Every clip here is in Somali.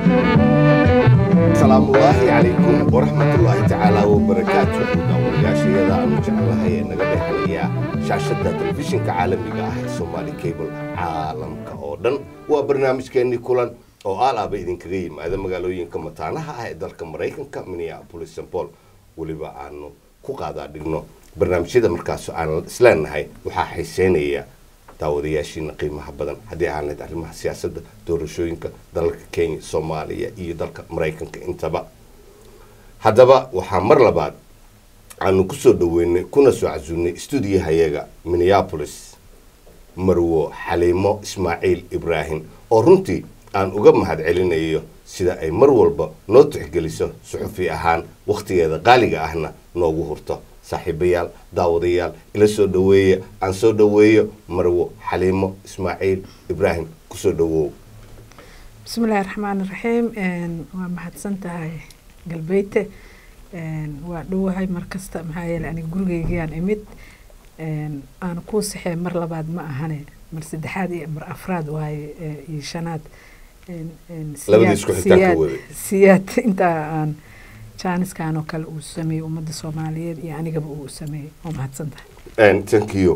asalaamullaahi calaykum waraxmatullaahi tacaala wabarakaatu daawadayaashayada aanu jecelahay ee naga dhexanaya shaashadda telefishinka caalamiga ah ee somaali cable caalamka oo dhan waa barnaamijkeennii kulan oo aalaaba idinkaga yimaada magaalooyinka mataanaha ah ee dalka maraykanka minneapolis st paul weliba aanu ku qaadaa dhigno barnaamijyada markaas aan isleenahay waxaa xiiseynaya daawadayaashiina qiimaha badan haddii aanayd arrimaha siyaasadda doorashooyinka dalalka kenya soomaaliya iyo dalka maraykanka intaba haddaba waxaa mar labaad aanu kusoo dhaweynay kuna soo casuunay stuudiyahayaga minneapolis marwo xaliimo ismaaciil ibraahim oo runtii aan uga mahad celinayo sida ay mar walba noo tixgeliso suxufi ahaan wakhtigeeda qaaliga ahna noogu hurto saaxiibayaal daawadayaal ila soo dhaweeya aan soo dhaweeyo marwo xaliimo ismaaciil ibraahim kusoo dhawow bismillahi raxmaani raxiim waa mahadsan tahay galbeyte waa dhowahay markasta maxaa yeele aniga gurigeygiaan imid aana kuu saxee mar labaad ma ahane mar saddexaad iyo mar afraad waaye iyo shanaad labadii isku xigtaan ka waday siyaad intaa aan jaaniskan oo kale uu sameeyey ummadda soomaaliyeed iyo anigaba uu sameeyey waa mahadsan tahay thank you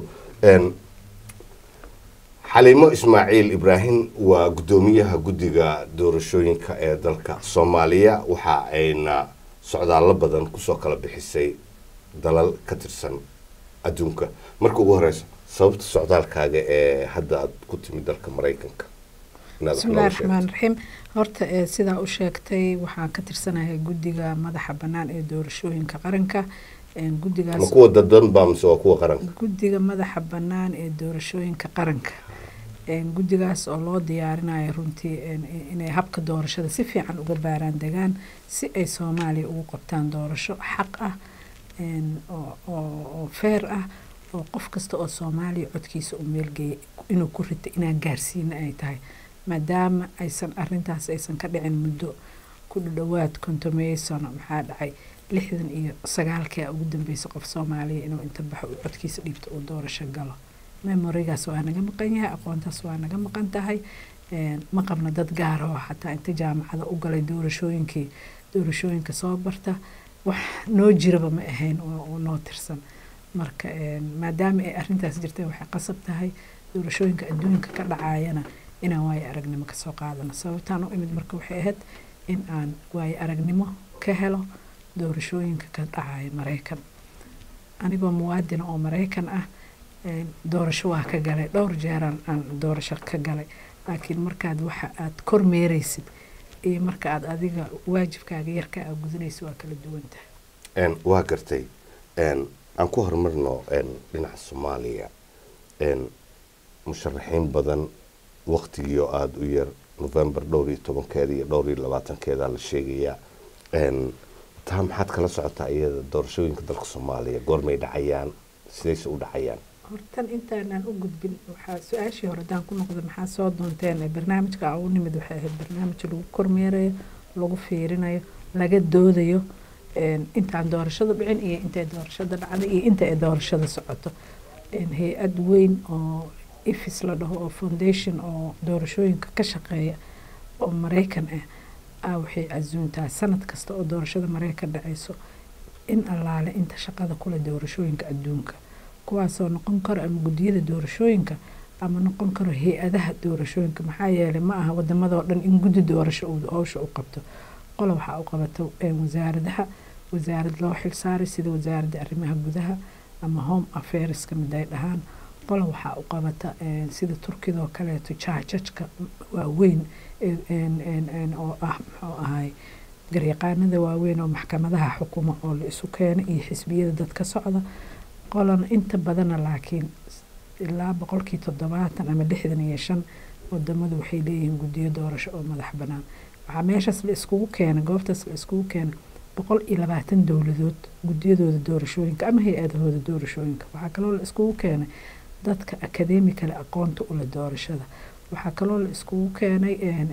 xaliimo ismaaciil ibraahim waa guddoomiyaha guddiga doorashooyinka ee dalka soomaaliya waxa ayna socdaallo badan kusoo kala bixisay dalal ka tirsan adduunka marka ugu horeysa sababta socdaalkaaga ee hadda aad ku timid dalka maraykanka bismillahi raxmaan raxiim horta sidaa u sheegtay waxaan ka tirsanahay guddiga madaxa bannaan ee doorashooyinka qaranka ma kuwa dadan baa mise waa kuwa qaranka guddiga madaxa bannaan ee doorashooyinka qaranka guddigaas oo loo diyaarinayo runtii inay habka doorashada si fiican uga baaraan degaan si ay soomaaliya ugu qabtaan doorasho xaq ah oo feer ah oo qof kasta oo soomaaliya codkiisa u meelgeeyay inuu ku rita inaan gaarsiina ay tahay maadaama aysan arintaas aysan ka dhicin muddo ku dhadhowaad kontomeeyo sano maxaa dhacay lixdan iyo sagaalkii ugu dambeysay qof soomaaliya inuu inta baxo uu codkiisa dhiibto uu doorasho galo memorigaas waa naga maqan yahay aqoontaas waa naga maqan tahay ma qabna dad gaar oo xataa inta jaamacada u galay doorashooyinkii doorashooyinka soo barta wax noo jiraba ma ahayn oo noo tirsan marka maadaama ay arintaas jirtay waxay qasab tahay doorashooyinka adduunka ka dhacayana inaan waayo aragnimo kasoo qaadano sababtaan u imid marka waxay ahayd in aan waayo aragnimo ka helo doorashooyinka ka dhacaya maraykan anigoo muwaadina oo maraykan ah doorasho waa ka galay dhowr jeeraan aan doorasho ka galay laakiin markaad waxa aad kormeereysid iyo marka aad adiga waajibkaaga yarka aa gudinaysa waa kala duwan tahay waa gartay aan ku horumarno dhinaca soomaaliya musharaxiin badan waktigii oo aada u yar november dhowr iyo tobankeeda iyo dhowr iyo labaatankeeda la sheegayaa taa maxaad kala socotaa iyada doorashooyinka dalka soomaaliya goormay dhacayaan sidayse u dhacayaan hortan intaanaan u gudbin waxaa su-aashii hore hadaan ku noqda maxaa soo doonteen barnaamijka u nimid waxay ahayd barnaamij lagu kormeerayo lagu fiirinayo laga doodayo intaan doorashada dhicin iyo intay doorashada dhacday iyo inta ay doorashada socoto hay-ad weyn oo ifis la dhaho oo foundation oo doorashooyinka ka shaqeeya oo maraykan ah ah waxay casuuntaa sanad kasta oo doorashada maraykan dhacayso in allaale inta shaqada kule doorashooyinka adduunka kuwaasoo noqon karo ama guddiyada doorashooyinka ama noqon karo hay-adaha doorashooyinka maxaa yeelay ma aha wadamadoo dhan in guddi doorasho uu howsha u qabto qola waxaa u qabato wasaaradaha wasaarad loo xilsaaray sida wasaaradda arrimaha gudaha ama home affairska mid ay dhahaan qola waxaa u qabata sida turkidoo kaleeto jaajajka waaweyn oo ah muxuu ahay garyaqaanada waaweyn oo maxkamadaha xukuma oo la isu keena iyo xisbiyada dadka socda qolana inta badana laakiin ilaa boqolkii toddobaatan ama lixdan iyo shan wadamadu waxay leeyihiin guddiyo doorasho oo madax bannaan waxaa meeshaas la iskugu keenay goobtaas la iskugu keenay boqol iyo labaatan dowladood guddiyadooda doorashooyinka ama hay-adahooda doorashooyinka waxaa kaloo la iskugu keenay dadka akademikale aqoonta ula doorashada waxaa kaloo la iskugu keenay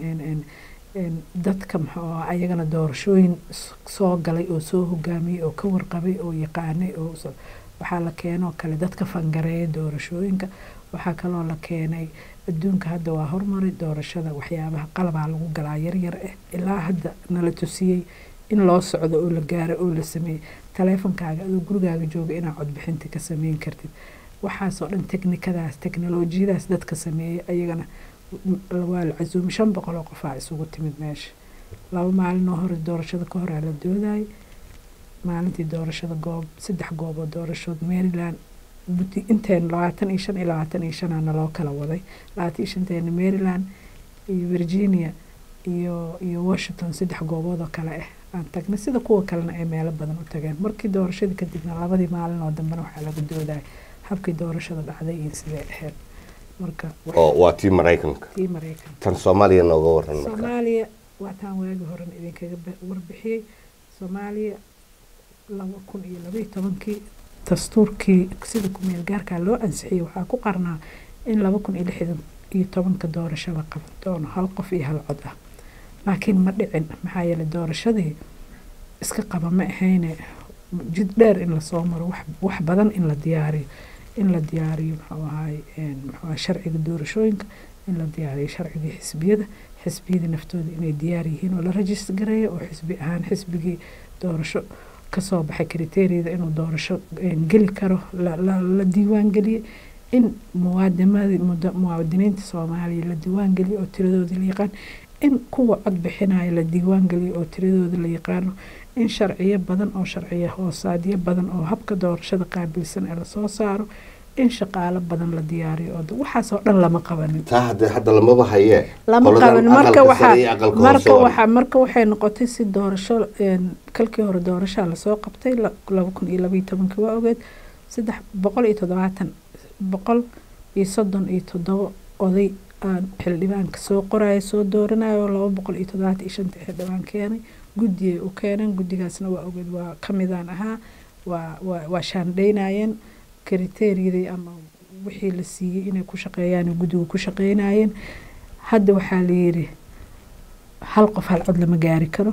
dadka muxuu ayagana doorashooyin soo galay oo soo hogaamiyey oo ka warqabay oo yaqaanay oo waxaa la keenoo kale dadka fangareeya doorashooyinka waxaa kaloo la keenay adduunka hadda waa horumari doorashada waxyaabaha qalabaa lagu galaa yaryar ah ilaa hadda nala tusiyey in loo socdo oo la gaaro oo la sameeyey taleefonkaaga adoo gurigaaga jooga inaad codbixinta ka sameyn kartid waxaasoo dhan teknikadaas teknolojiyadaas dadka sameeyey ayagana waa la casuumay shan boqol oo qofaa isugu timid meesha laba maalinoo hore doorashada ka horaa la doodayay maalintii doorashada goob saddex gooboo doorashood maryland inteen labaatan iyo shan iyo labaatan iyo shanaa naloo kala waday labaatan iyo shanteena maryland iyo virginia iyo iyo washington saddex goobood oo kale ah aan tagnay sida kuwa kalena ay meelo badan u tageen markii doorashadii kadibna labadii maalin oo dambena waxaa laga doodaya habkii doorashada dhacday iyo sidee ahayd marka oo waa tii maraykanka tii maraykan tan soomaaliya nooga waran marka soomaaliya waa taan waagi horen idinkaga warbixiyey soomaaliya laba kun iyo labaiyo tobankii dastuurkii sida kumeel gaarkaa loo ansixiyey waxaa ku qarnaa in laba kun iyo lixdan iyo tobanka doorasho la qaban doono hal qof iyo hal cod ah laakiin ma dhicin maxaa yeelay doorashadii iska qaba ma ahayne jid dheer in lasoo maro wax badan in la diyaariyo in la diyaariyo muxuu ahaay muxuu sharciga doorashooyinka in la diyaariyo sharcigii xisbiyada xisbiyadii naftooda inay diyaar yihiin oo la rajist gareeyo oo xisbi ahaan xisbigii doorasho kasoo baxay kriteeriyada inuu doorasho geli karo la diiwaan geliyey in muwaadiniinta soomaaliya la diiwaan geliyo oo tiradooda la yaqaan in kuwa cod bixinaya la diiwaan geliyo oo tiradooda la yaqaano in sharciyo badan oo sharciyo hoosaadyo badan oo habka doorashada qaabilsan ee lasoo saaro in shaqaalo badan la diyaariyo oo waxaasoo dhan lama qabanin taa hadda hadda lamaba hayee lama Qoladan qabanin marka aqalka waxaa sare iyo aqalka marka hoose waa- waxaa marka waxay noqotay si doorasho een, kalkii hore doorashaa lasoo qabtay la- laba kun iyo labaiyo tobankii waa ogeed saddex boqol iyo toddobaatan boqol iyo soddon iyo toddobo oday aan xildhibaanka soo qoraya soo dooranaya oo laba boqol iyo toddobaatan iyo shanta xildhibaan keenay guddiyay u keeneen guddigaasna waa ogeed waa ka midaan ahaa waa waa waa shaandhaynayeen kriteeriyadii ama wixii la siiyey inay ku shaqeeyaan guddigu ku shaqeynayeen hadda waxaa la yidhi hal qof hal cod lama gaari karo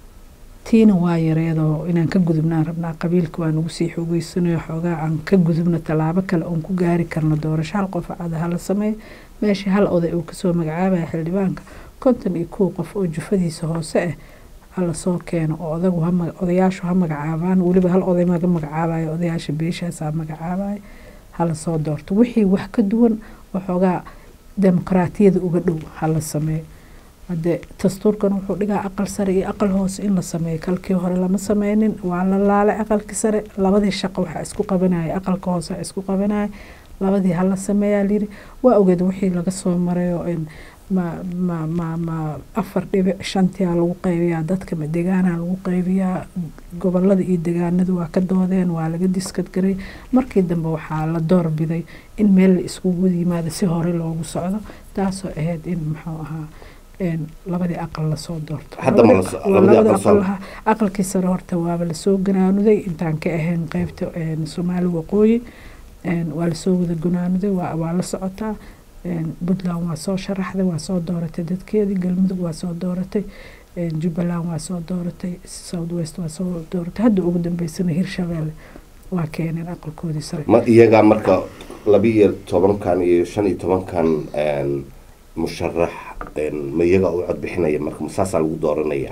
tiina waa yareedoo inaan ka gudubnaan rabnaa qabiilka waa nagu sii xoogeysanayo xoogaa aan ka gudubno tallaabo kale oon ku gaari karno doorasho hal qof cada hala sameeyo meeshii hal oday uu kasoo magacaabaya xildhibaanka konton iyo kow qof oo jufadiisa hoose ah hala soo keeno oo odagu ha ma- odayaashu ha magacaabaan weliba hal oday maga magacaabayo odayaasha beeshaasaa magacaabaya hala soo doorto wixii wax ka duwan waxoogaa dimuqraatiyada uga dhow hala sameeyo hadde dastuurkan wuxuu dhigaa aqal sare iyo aqal hoose in la sameeyo kalkii hore lama sameynin waa la laalay aqalkii sare labadii shaqo waxaa isku qabanaya aqalka hoose waxaa isku qabanaya labadii hala sameeyaa layiri waa ogeed wixii laga soo marayo in ma ma ma ma afar dhibic shantia lagu qaybiyaa dadka ma degaanaa lagu qaybiyaa gobolada iyo degaanadu waa ka doodeen waa laga diskad garay markii dambe waxaa la doorbiday in meel la iskugu yimaado si hore loogu socdo taasoo ahayd in muxuu ahaa een, labadii aqal lasoo doorto Hadda ma Labadii- la- waa labadii labada aqal soo- lahaa aqalkii sare horta waaba lasoo ganaanuday intaan ka ahayn qeybta een, soomaali waqooyi een, waa lasoo wada ganaanuday waa waa la socotaa een, puntland waa soo sharaxday waa soo dooratay dadkeedii galmudug waa soo dooratay een, jubbaland waa soo dooratay south west waa soo dooratay hadda ugu dambeysana hirshabeelle waa keeneen aqalkoodii sare ma iyagaa marka laba iyo tobankan iyo shan iyo tobankan een, musharax een, ma iyagaa u cod bixinaya marka ma saasaa lagu dooranaya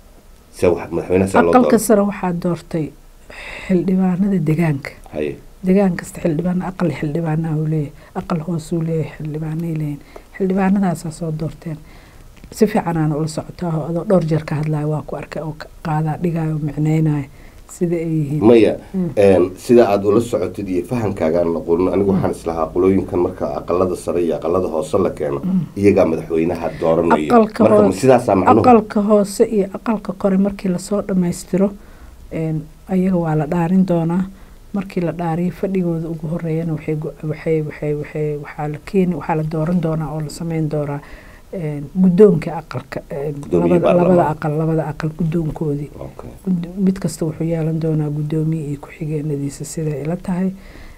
se wax madaxweynaha see loo aqalka doora sare waxaa doortay xildhibaanada degaanka haye degaan kasta xildhibaan aqal xildhibaanaa uu leeyahay aqal hoosuu leeyahay xildhibaanay leeyihin xildhibaanadaasaa soo doorteen si fiicanaana ula socotaa oo adoo dhowr jeer ka hadlaya waa ku arkay oo ka- qaadaa dhigaayo oo micnaynaya sida ay yihiin maya Mm. een, sida aada ula socotid iyo fahamkaagaan noqonin anigu waxaan islahaa qolooyinkan marka aqalada sare iyo aqalada hoose la keeno iyagaa madaxweynaha dooranayo Aqalka marka ma hoose- sidaasaa macnuhu aqalka hoose iyo aqalka kore markii lasoo dhammaystiro een, ayaga waa la dhaarin doonaa markii la dhaariyo fadhigooda ugu horeeyana waxay go- waxay waxay waxay waxaa la keeni waxaa la dooran doonaa oo la sameyn doonaa een, guddoonka aqalka een, Guddoomiye labada labada baarlamaan. aqal labada aqal guddoonkoodii Okay. Gud- mid kasta wuxuu yeelan doonaa guddoomiye iyo ku-xigeenadiisa siday ila tahay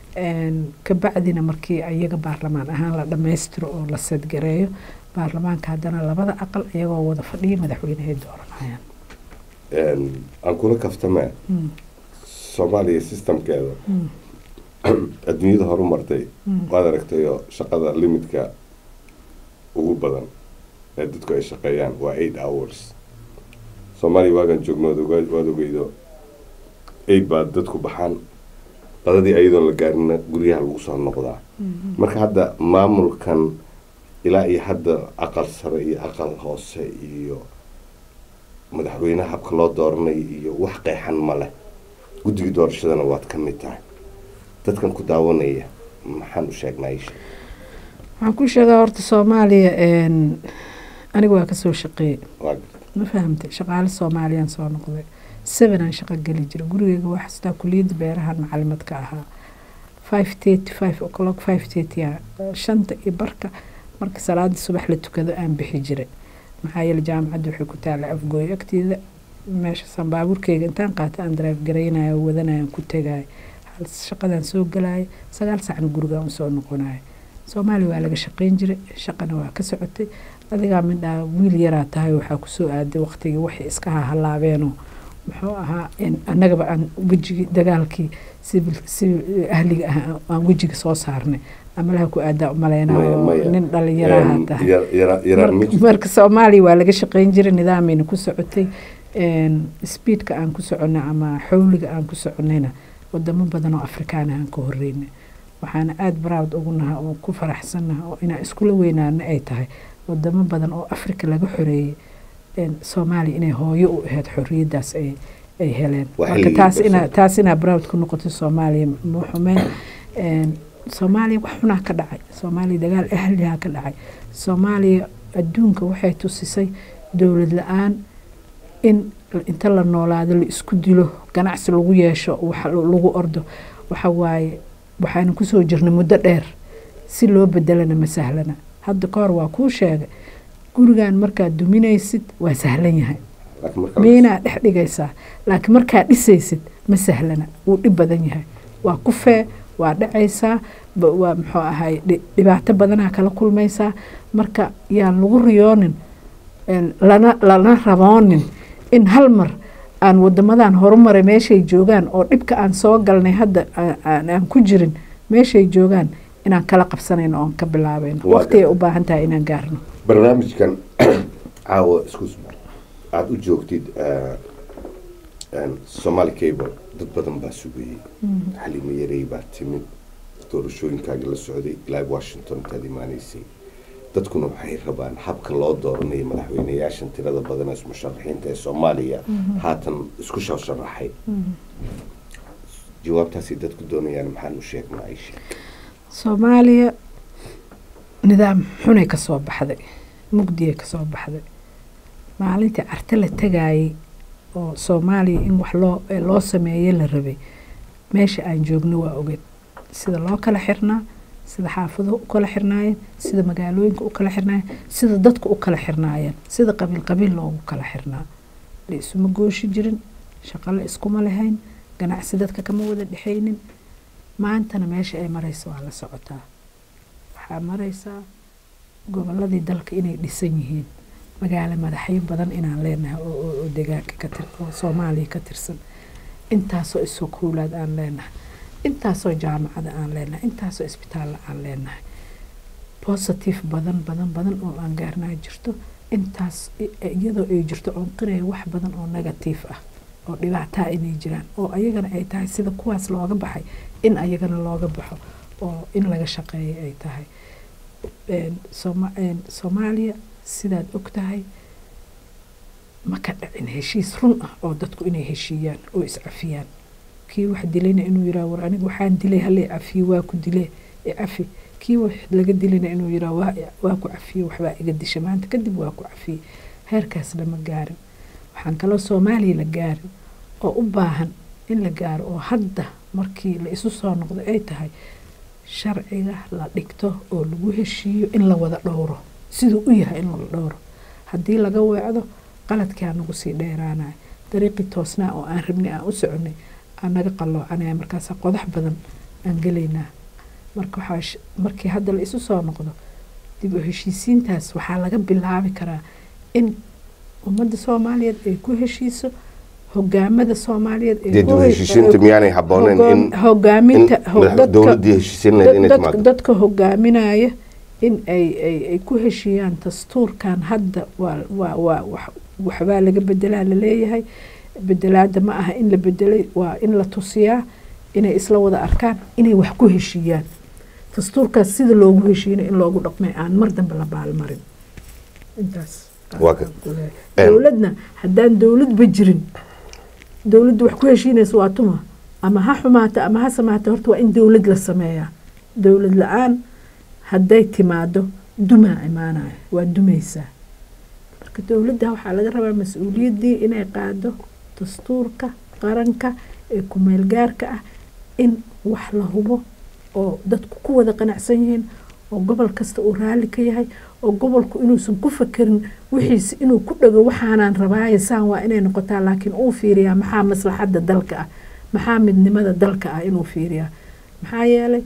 Een, kabacdina markii ayaga baarlamaan ahaan la dhammaystiro oo la sadgareeyo baarlamaanka haddana labada aqal iyagoo wada fadhiya madaxweynehay dooranayaan Een, aan kula kaftame Mm, soomaaliya systemkeeda mm, adduunyada horumartay Mm. waad aragtayo shaqada limidka ugu badan ee dadku ay shaqeeyaan waa eight hours soomaaliya waagan joogno waad ogaa- waad ogeydo eight baa dadku baxaan qadadii ayadoon la gaarina guryaha lagu soo noqdaa marka hadda maamulkan ilaa iyo hadda aqal sare iyo aqal hoose iyo madaxweynaha habka loo dooranay iyo wax qeexan ma leh guddigii doorashadana waad ka mid tahay dadkan ku daawanaya maxaan u sheegnaa isha waxaan ku sheegaa horta soomaaliya een, aniga waa kasoo shaqeeyey waa ma fahamtay shaqaale soomaaliyaan soo noqday sevenaan shaqo geli jiray gurigeyga waa xastaa kuliyadda beerahan macalimad ka ahaa five thirty five o'clock five thirty shanta iyo barka marka salaadii subax la tukado aan bixi jiray maxaa yeele jaamacadda waxay ku taalla afgooyo agteeda meeshasaan baabuurkeyga intaan qaata aan drive garaynaya oo wadanayaan ku tegaya hal shaqadaan soo galaya sagaal saacna gurigaan usoo noqonaya soomaaliya waa laga shaqeyn jiray shaqana waa ka socotay adigaa midhaa wiil yaraa tahay waxaa kusoo aaday waqtigii waxay iska hahalaabeenoo muxuu ahaa in annagaba aan wejigii dagaalkii civil civil ahliga ah aan wejiga soo saarnay amalaha ku aadaa umaleynayo nin dhalinyaraha tahay Marka- marka soomaaliya waa laga shaqeyn jiray nidaameyna ku socotay een, speedka aan ku soconay ama xawliga aan ku soconayna wadamo badan oo afrikaana aan ka horeynay waxaana aada proud ugu naha oo ku faraxsannaha oo inaan iskula weynaana ay tahay wadamo badan oo afrika laga xoreeyey een, soomaaliya inay hooyo u ahayd xorriyaddaas ay ay heleen Waa marka xilligii taas ina darsan. taas inaa proud ku noqoto soomaaliya ma xumeen een, soomaaliya wax xunaa ka dhacay soomaaliya dagaal ahlihaa ka dhacay soomaaliya adduunka waxay tusisay dowlad la-aan in inta la noolaado la isku dilo ganacsi lagu yeesho wax lagu ordo waxa waaye waxaana kusoo jirnay muddo dheer si loo bedelana ma sahlana hadda ka hor waa kuu sheegay gurigan markaad duminaysid waa sahlan yahay miinaa dhex dhigaysaa laakiin markaad dhisaysid ma sahlana wuu dhib badan yahay waa ku fee waa dhacaysaa ba- waa muxuu ahay dhi- dhibaato badanaa kala kulmaysaa marka yaan lagu riyoonin een, lana lana raboonin in hal mar aan wadamadan horumaray meeshay joogaan oo dhibka aan soo galnay hadda aan- aan aan ku jirin meeshay joogaan inaan kala qabsanayno oon ka bilaabayno Waa waqti ay gartay. u baahan tahay inaan gaarno barnaamijkan caawa isku aada u joogtid somaali cable dad badan baa sugayey xalimo yarey baa timid doorashooyinkaagi la socday ilaa washington intaad imaanaysay dadkuna waxay rabaan habka loo dooranayo madaxweyneyaashan tirada badan ee musharaxiinta ee soomaaliya haatan isku soo sharaxay jawaabtaasay dadku doonayaan maxaan u sheegnaa aisha soomaaliya nidaam xunay ka soo baxday mugdiyay ka soo baxday maalintii carte la tagaayay oo soomaaliya in wax loo ee loo sameeye la rabay meesha aan joogno waa ogeed sida loo kala xirnaa sida xaafaduhu u kala xirnaayeen sida magaalooyinka u kala xirnaayeen sida dadku u kala xirnaayeen sida qabiil qabiil loogu kala xirnaa la isuma gooshi jirin shaqo la iskuma lahayn ganacsi dadka kama wada dhexaynin maantana meesha ay marayso waa la socotaa waxaa maraysaa goboladii dalka inay dhisan yihiin magaalo madaxyo badan inaan leenahay oo- oo oo deegaanka ka tir oo soomaaliya ka tirsan intaasoo iskuulaad aan leenahay intaasoo jaamacada aan leenahay intaasoo isbitaalla aan leenahay positive badan badan badan oo aan gaarnaa jirto intaas i- iyadoo ay jirto oon qiraya wax badan oo negative ah oo dhibaataa inay jiraan oo ayagana ay tahay sida kuwaas looga baxay in ayagana looga baxo oo in laga shaqeeyo ay tahay Een, Sooma- een, soomaaliya sidaad og tahay ma ka dhicin heshiis run ah oo dadku inay heshiiyaan oo iscafiyaan kii wax dilayna inuu yiraa war anigu waxaan dilay halay cafiye waa ku dilee ee cafi kii wax laga dilayna inuu yiraa waa waa ku cafiye waxbaa iga disha maanta kadib waa ku cafiye heerkaas lama gaarin waxaan kaloo soomaaliya la gaarin oo u baahan in la gaaro oo hadda markii la isu soo noqdo ay tahay sharciga la dhigto oo lagu heshiiyo in la wada dhowro siduu u yahay in la dhowro haddii laga weecdo qaladkii aa nagu sii dheeraanaya dariiqii toosnaa oo aan rabnay aan u soconay aan naga qalloocanaya markaasaa qodax badan aan gelaynaa marka waxaa sh- markii hadda la isu soo noqdo dib u heshiisiintaas waxaa laga bilaabi karaa in ummadda soomaaliyeed ay ku heshiiso hogaamada soomaaliyeed ee dee ku dib hay- heshiisiinta miyaanay habbooneyn in hogaam- hogaaminta in ho- madax- dadka- dowladdii heshiisiin lahayd inay dad- timaado dadka hogaaminaya in ay ay ay ku heshiiyaan dastuurkan hadda waa waa waa wax- waxbaa laga bedelaa laleeyahay bedelaada ma aha in la bedelay waa in la tusiyaa inay isla wada arkaan inay wax ku heshiiyaan dastuurkaas sida loogu heshiiyana in loogu dhaqmay aan mar dambe la baalmarin intaas Waa ka- Em. dowladna haddaan dowladba jirin dowladdu wax ku heshiinaysa waa tuma ama ha xumaata ama ha samaata horta waa in dowlad la sameeyaa dowlad la-aan hadday timaado dumaa imaanaya waa dumaysaa marka dowladda waxaa laga rabaa mas-uuliyaddii inay qaado dastuurka qaranka ee ku-meelgaarka ah in wax la hubo oo dadku ku wada qanacsan yihiin oo gobol kasta uu raalli ka yahay oo gobolku inuusan ku fakerin wixiisi inuu ku dhago waxaanaan rabaaye saan waa inay noqotaa laakiin uu fiiriyaa maxaa maslaxadda dalka ah maxaa midnimada dalka ah inuu fiiriyaa maxaa yeelay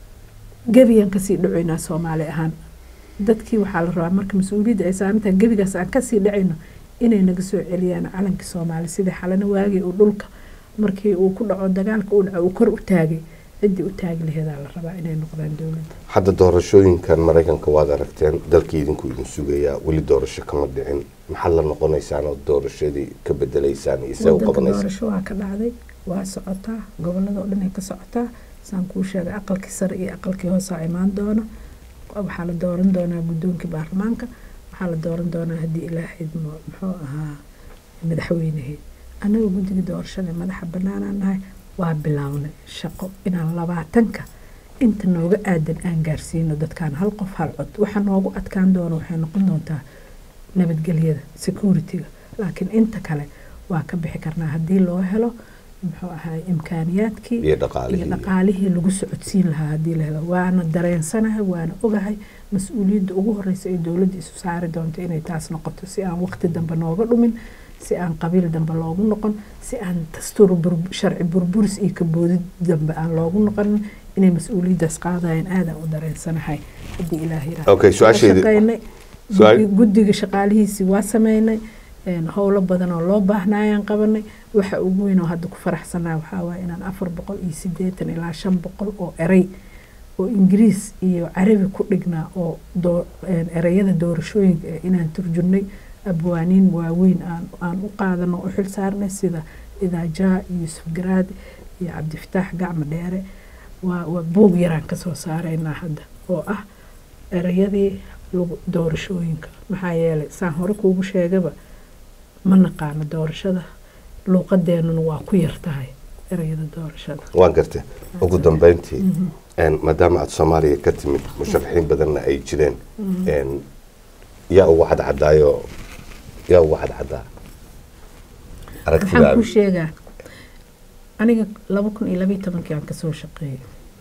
gebigan kasii dhacoynaa soomaali ahaan dadkii waxaa la rabaa marka mas-uuliyadda ay saaran tahay gebigaas aan kasii dhacayno inay naga soo celiyaan calankii soomaali sidii xalana waagii uu dhulka markii uu ku dhaco dagaalka uu dhaco uu kor u taagay ciddii u taagi laheedaa la rabaa inay noqdaan dowladda hadda doorashooyinkan maraykanka waad aragteen dalkii idinku idin sugayaa weli doorasho kama dhicin maxaad la noqonaysaan oo doorashadii ka bedelaysaan iyo see u wadanka qabanaysaan doorasho waa ka dhacday waa socotaa gobolada oo dhan ay ka socotaa saan kuu sheegay aqalkii sare iyo aqalkii hoose a imaan doono waxaa la dooran doonaa guddoonkii baarlamaanka waxaa la dooran doonaa haddii ilaahayd mu- muxuu ahaa madaxweynehii annaga guddiga doorashada ee madaxa bannaanaan nahay waa bilownay shaqo inaan labaatanka inta nooga aadan aan gaarsiino dadkaan hal qof hal cod waxa noogu adkaan doona waxay noqon doontaa nabadgelyada security-ga laakiin inta kale waa ka bixi karnaa haddii loo helo muxuu ahaa imkaaniyaadkii iyo iyo dhaqaalihii dhaqaalihii lagu socodsiin lahaa haddii la helo waana dareensanahay waana ogahay mas-uuliyadda ugu horeysa ee dowladda isu saari doonto inay taas noqoto si aan waqti dambe nooga dhumin si aan qabiil dambe loogu noqon si aan dastuur bur- sharci burburis iyo kaboodid dambe aan loogu noqonin inay mas-uuliyaddaas qaadayaan aadaan u dareensanahay haddii ilaah yiraahdo. Okay, su-aashaydi- Waa shaqaynay. Su-aal- Guddi- guddiga shaqaalihiisii waa sameynay een, howlo badan oo loo baahnayaan qabanay waxa ugu weyn oo hadda ku faraxsanaa waxaa waaye inaan afar boqol iyo sideetan ilaa shan boqol oo erey oo ingiriis iyo carabi ku dhignaa oo doo- een, ereyada doorashooyinka eh, inaan turjurnay abwaaniin waaweyn aan aan u qaadano u xil saarnay sida idaajaa iyo yusuf garaadi iyo cabdifataax gacmo dheere waa waa buug yaraan kasoo saaraynaa hadda oo ah ereyadii lagu doorashooyinka maxaa yeelay saan hore kuugu sheegaba ma naqaano doorashada luuqadeenuna waa ku yar tahay ereyada doorashada waan gartay ugu dambeyntii een, maadaama aad soomaaliya ka timid musharaxiin badanna ay jireen een, yaa ugu cadcadaayo yaa ugu cadcadaa waxaan aragtidaada kuu sheegaa aniga laba kun iyo labayo tobankii aan kasoo shaqeeyay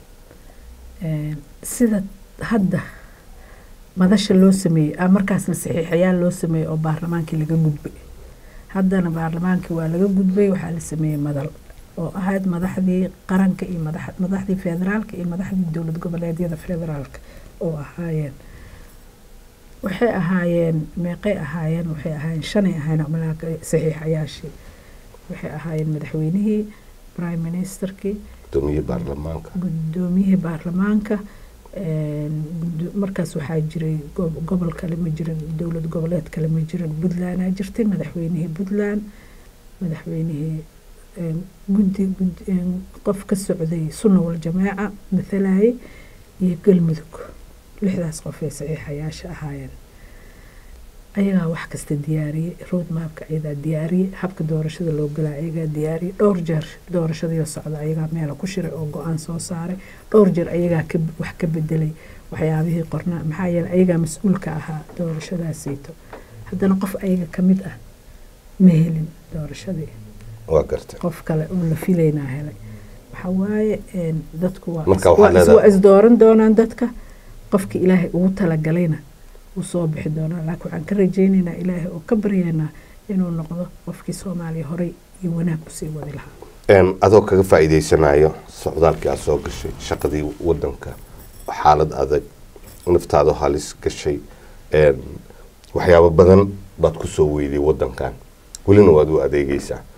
Een, sida hadda madasha loo sameeyey ah, markaasna saxiixayaal loo sameeyey oo baarlamaankii laga gudbay haddana baarlamaankii waa laga gudbay waxaa la sameeyey madal oo ahayd madaxdii qaranka iyo madax- madaxdii federaalka iyo madaxdii dowlad goboleedyada federaalka oo ahaayeen waxay ahaayeen meeqay ahaayeen waxay ahaayeen shanay ahaayeen malaaka saxiixayaashii waxay ahaayeen madaxweynihii prime ministerkii gudoomiyihii baarlamaanka gudoomiyihii baarlamaanka een, gudo- markaas waxaa jiray go- gobol kale ma jirin dowlad goboleed kale ma jirin puntlandaa jirtay madaxweynihii puntland madaxweynihii een, guddi gud- een, qof ka socday sunna wal jamaaca mathalayay iyo galmudug lixdaas qof ay saxiixayaasha ahaayeen ayagaa wax kasta diyaariyey roadmapka ayagaa diyaariyey habka doorashada loo galaa ayagaa diyaariyey dhowr jeer doorashadii socda ayagaa meela ku shiray oo go-aan soo saaray dhowr jeer ayagaa ka wax ka bedelay waxyaabihii qornaa maxaa yeelay ayagaa mas-uulka ahaa doorashadaasiito haddana qof ayaga ka mid ah ma helin doorashadii waa gartay qof kale oo la filaynaa helay waxa waaye een, dadku waa Marka is- waxaad waa is- leedahay- waa isdooran doonaan dadka qofki ilaahay ugu talagalayna wuu soo bixi doonaa laakiin waxaan ka rajaynaynaa ilaahay oo ka baryaynaa inuu noqdo qofkii soomaaliya horey iyo wanaag kusii wadi lahaa Een, adoo kaga faa'iidaysanayo socdaalkii aad soo gashay shaqadii wadanka xaalad adag naftaada halis gashay een, waxyaabo badan baad ku soo weyday wadankan welina waad u adeegeysaa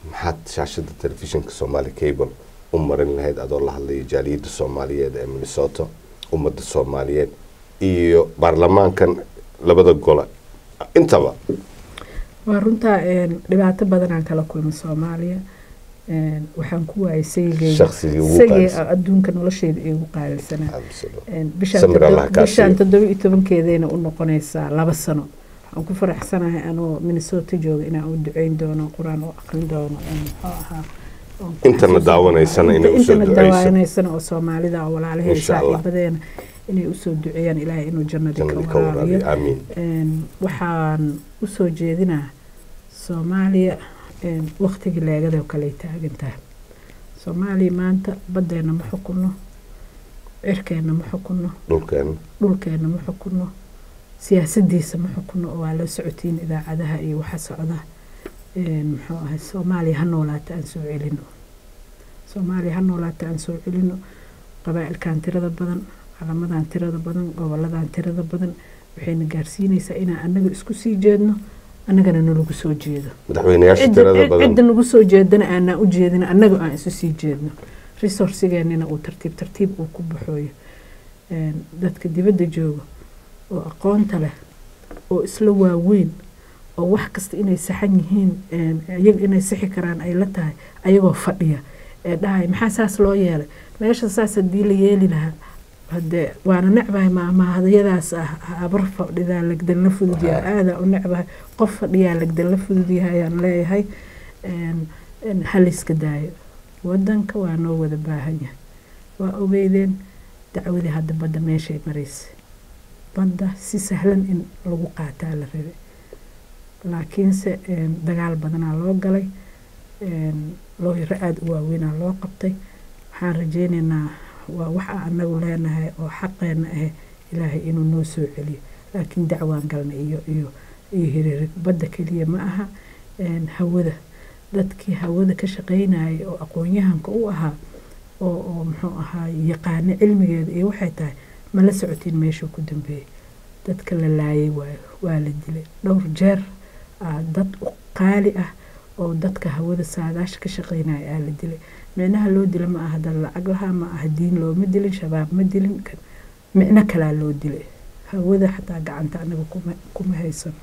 maxaad shaashada telefishinka somaali cable u marin lahayd adoo la hadlaya jaaliyadda soomaaliyeed ee minnesota ummadda soomaaliyeed iyo baarlamaankan labada gole intaba waa runtaa een, dhibaato badanaan kala kulmay soomaaliya een, waxaan ku waayay sayigeyga Shaqsigii ugu isagii qaalisan. adduunka nolosheeda igu qaalisanaa Absolutely. Een, bishaan Samir toddoba- Allah kaa bishaan siiyo. toddoba iyo tobankeedayna u noqonaysaa laba sano waxaan ku faraxsanahay anoo minnesota jooga inaan u duceyn doono qur-aan u aqrin doono een, muxuu ahaa oon ku Intana xasuusan daawanaysana doono. inay usoo Intana duceyso. daawanaysana oo soomaalida oo walaalaheeda Insha Allah. saaxiibadeena inay usoo duceeyaan ilaahay inuu jannadii jannadii ka ka waraabiyo waraabiyo aamiin Een, waxaan usoo jeedinaa soomaaliya een, waqtigii leegada oo kale ay taagan tahay soomaaliya maanta baddeena ma xukunno cirkeena ma xukunno dhulkeena dhulkeena ma xukunno siyaasadiisa ma xukunno oo waa la socotiin idaacadaha iyo waxa socda Een, muxuu ahay soomaaliya ha noolaata aan soo celino soomaaliya ha noolaata aan soo celino qabaa'ilkan tirada badan calamadan tirada badan goboladan tirada badan waxayna gaarsiinaysaa inaan annaga isku sii jeedno annagana nalagu soo jeedo madaxweynayaasha cidda tirada cid- badan cidda nagu soo jeedana aanaan u jeedin annaga aan isu sii jeedno resourcigeenina uu tartiib tartiib uu ku baxooyo Een, dadka dibadda jooga oo aqoonta leh oo isla waaweyn oo wax kasta inay saxan yihiin een, iyaga inay sixi karaan ay la tahay ayagoo fadhiya ee dhahay maxaa saas loo yeelay meesha saas haddii la yeeli lahaa hadee waana necbahay maamahadayadaas ah habar fadhidaa lagdalna fududyahay aadaa u necbahay qof fadhiyaa lagdalna fududyahay ayaan leeyahay Een, een, haliska daayo wadanka waa noo wada baahan yahay waa ogeydeen dacwadii hadda badda meeshay maraysay badda si sahlan in lagu qaataa la rabay laakiinse een, dagaal badanaa loo galay een, looyaro aada u waaweynaa loo qabtay waxaan rajeynaynaa waa wax aan anagu leenahay oo xaqeena ah ilaahay inuu noo soo celiyo laakiin dacwaan galna iyo iyo iyo hiriirig badda keliya ma aha een, hawada dadkii hawada ka shaqaynayay oo aqoon-yahanka u ahaa oo oo muxuu ahaa yaqaano cilmigeeda iyo waxay tahay ma la socotiin meeshuu ku dambeeyey dadka la laayay waayo waa la dilay dhowr jeer aa dad u qaali ah oo dadka hawada saadaasha ka shaqaynaya aa la dilay micnaha loo dila ma aha dad lacag lahaa ma aha diin looma dilin shabaab ma dilin kan micno kalaa loo dilay hawada xataa gacanta anaga kuma kuma haysano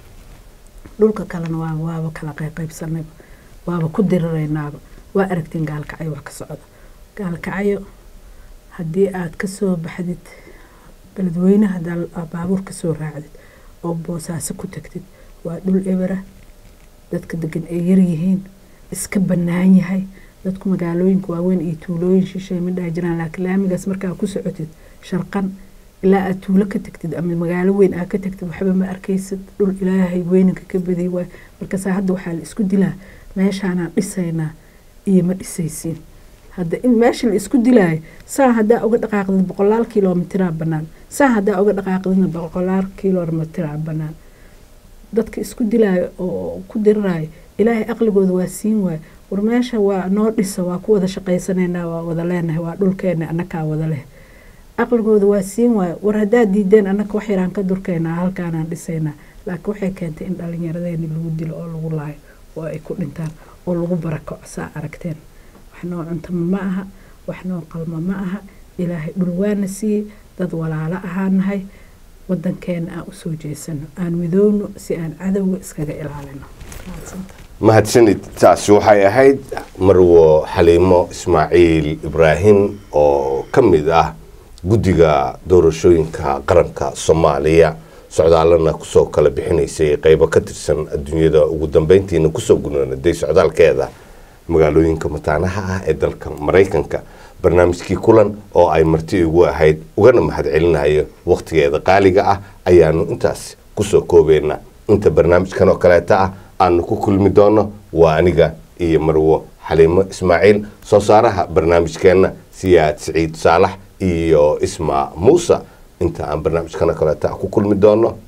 dhulka kalena waa waaba kala qayqaybsanayba waaba ku diriraynaaba waa aragtiin gaalkacyo wax ka socda gaalkacyo haddii aad ka soo baxdid beledweyne haddaa aad baabuur ka soo raacdid oo boosaaso ku tagtid waa dhul ebera dadka degan ay yaryihiin iska bannaan yahay dadku magaalooyinka waaweyn iyo tuulooyin shishay ma dhaha jiraan laakiin laamigaas markaa ku socotid sharqan ilaa aad tuulo ka tagtid ama magaalo weyn aad ka tagtid waxba ma arkaysid dhul ilaahay weyninka ka badiyay waay markaasaa hadda waxaa la isku dilaa meeshaanaan dhisaynaa iyo ma dhisaysiin hadda in meesha la isku dilaayo saa haddaa uga dhaqaaqdid boqolaal kilomitraa bannaan saa haddaa uga dhaqaaqdidna boqolaal kilomitraa bannaan dadka isku dilaayo oo ku dirirayo ilaahay aqligooda waa siin waayo war meesha waa noo dhisa waa ku wada shaqaysanaynaa waa wada leenahay waa dhulkeena annakaa wada leh aqligooda waa siin waayo war haddaad diideen annaka wax yaraan ka durkaynaa halkaanaan dhisaynaa laakiin waxay keentay in dhallinyaradeeni lagu dilo oo lagu laayo oo ay ku dhintaan oo lagu barako saa aragteen wax noo cuntama ma aha wax noo qalmo ma aha ilaahay dhul waana siiyey dad walaalo ahaanahay wadankeena aan usoo jeesano aan midoowno si aan cadowga iskaga ilaalino mahadsanid taasi waxay ahayd marwo xaliimo ismaaciil ibraahim oo ka mid ah guddiga doorashooyinka qaranka soomaaliya socdaalana kusoo kala bixinaysay qeybo ka tirsan adduunyada ugu dambeyntiina kusoo gunaanaday socdaalkeeda magaalooyinka mataanaha ah ee dalka maraykanka barnaamijkii kulan oo ay marti igu ahayd ugana mahadcelinayo wakhtigeeda qaaliga ah ayaanu intaas kusoo koobeynaa inta barnaamijkan oo kaleeta ah aanu ku kulmi doono waa aniga iyo marwo xaliimo ismaaciil soo saaraha barnaamijkeenna siyaad siciid saalax iyo ismaa muuse inta aan barnaamijkan oo kaleeta ah ku kulmi doono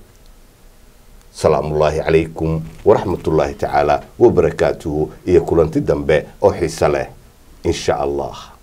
salaamullaahi calaykum waraxmatullaahi tacaala wabarakaatuhu iyo kulanti dambe oo xiise leh in sha allah